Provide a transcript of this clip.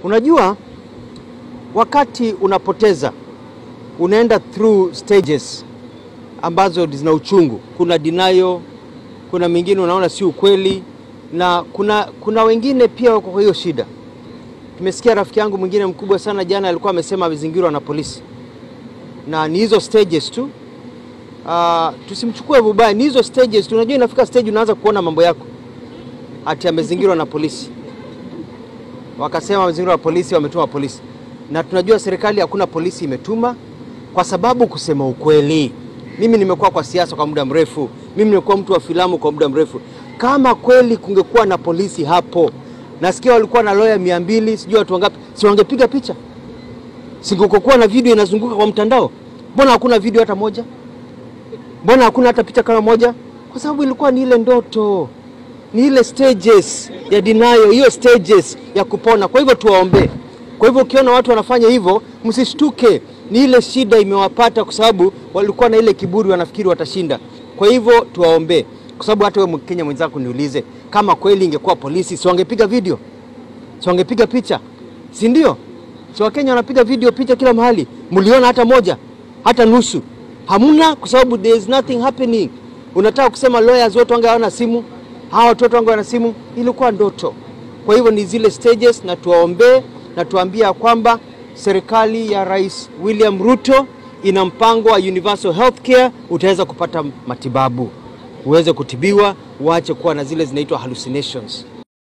Unajua, wakati unapoteza unaenda through stages ambazo zina uchungu. Kuna denial, kuna mingine unaona si ukweli, na kuna, kuna wengine pia wako kwa hiyo shida. Tumesikia rafiki yangu mwingine mkubwa sana jana alikuwa amesema amezingirwa na polisi, na ni hizo stages tu. Uh, tusimchukue vibaya, ni hizo stages tu. Unajua inafika stage unaanza kuona mambo yako, ati amezingirwa na polisi wakasema wamezingirwa na polisi, wametuma polisi, na tunajua serikali hakuna polisi imetuma, kwa sababu kusema ukweli, mimi nimekuwa kwa siasa kwa muda mrefu, mimi nimekuwa mtu wa filamu kwa muda mrefu. Kama kweli kungekuwa na polisi hapo, nasikia walikuwa na lawyer mia mbili sijui watu wangapi, si wangepiga picha? Singekuwa na video inazunguka kwa mtandao? Mbona hakuna video hata moja? Mbona hakuna hata picha kama moja? Kwa sababu ilikuwa ni ile ndoto ni ile stages ya denial, hiyo stages ya kupona. Kwa hivyo tuwaombee. Kwa hivyo ukiona watu wanafanya hivyo, msishtuke, ni ile shida imewapata, kwa sababu walikuwa na ile kiburi, wanafikiri watashinda. Kwa hivyo tuwaombee, kwa sababu hata wewe Mkenya mwenzako niulize, kama kweli ingekuwa polisi, si wangepiga video, si wangepiga picha, si ndio? Si Wakenya wanapiga video, picha kila mahali. Mliona hata moja, hata nusu? Hamna, kwa sababu there is nothing happening. Unataka kusema lawyers wote wange hawana simu hawa watoto wangu wana simu, ilikuwa ndoto. Kwa hivyo ni zile stages, na tuwaombee na tuambia kwamba serikali ya Rais William Ruto ina mpango wa universal healthcare. Utaweza kupata matibabu, uweze kutibiwa, uache kuwa na zile zinaitwa hallucinations.